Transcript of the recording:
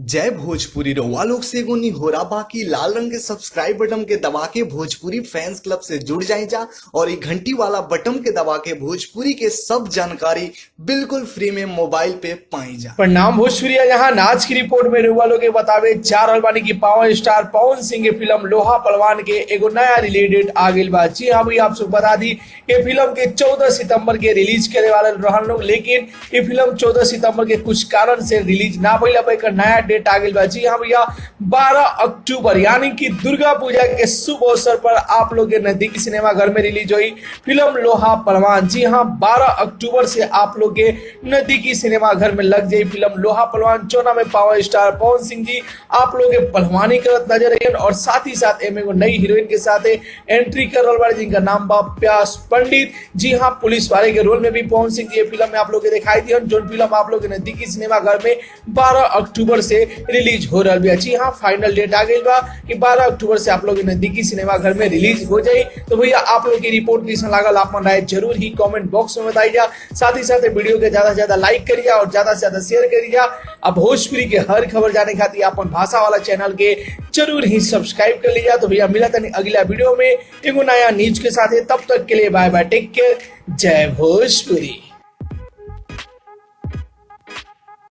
जय भोजपुरी रउआ लोग से एगो निहोरा बाकी लाल रंग के सब्सक्राइब बटन के दबा के भोजपुरी फैंस क्लब से जुड़ जाए जा और ये घंटी वाला बटन के दबा के भोजपुरी के सब जानकारी बिल्कुल फ्री में मोबाइल पे पाई जा प्रणाम भोजपुरी यहाँ नाच की रिपोर्ट में रउआ लोग के बतावे चार अलबानी की पावर स्टार पवन सिंह के फिल्म लोहा पलवान के एगो नया रिलेटेड आ गई बा जी हाँ भैया आप सब बता दी ये फिल्म के 14 सितंबर के रिलीज करे वाले रहन लोग लेकिन ये फिल्म 14 सितंबर के कुछ कारण से रिलीज ना भइल अब एकर नया डेट आ गई बा जी हाँ भैया 12 अक्टूबर यानी कि दुर्गा पूजा के शुभ अवसर पर आप लोग के नजदीकी सिनेमा घर में रिलीज हुई फिल्म लोहा पलवान जी हाँ 12 अक्टूबर से आप लोग के नजदीकी सिनेमा घर में लग जाई फिल्म लोहा पलवान चौना में पावर स्टार पवन सिंह जी आप लोग के पहलवानी करत नजर आइयन और साथ ही साथ एमे एगो नई हीरोइन के साथ एंट्री कर रहल बाड़ी जिनका नाम बा प्यास पंडित जी हाँ पुलिस वाले के रोल में भी पवन सिंह जी ये फिल्म में आप लोग के दिखाई दियन जो फिल्म आप लोग के नजदीकी सिनेमा घर में 12 अक्टूबर से रिलीज हो रहा है जी हाँ फाइनल डेट आ गई बा कि 12 अक्टूबर से आप लोग के नजदीकी सिनेमा घर में रिलीज हो जाई तो भैया आप लोग की रिपोर्ट कैसा लागल आप राय जरूर ही कमेंट बॉक्स में बताई जा साथ ही साथ वीडियो के ज्यादा से ज्यादा लाइक करिए और ज्यादा से ज्यादा शेयर करिए अब भोजपुरी के हर खबर जाने खातिर अपन भाषा वाला चैनल के जरूर ही सब्सक्राइब कर लीजिए तो भैया मिला तनी अगला वीडियो में एगो नया न्यूज के साथ तब तक के लिए बाय बाय टेक केयर जय भोजपुरी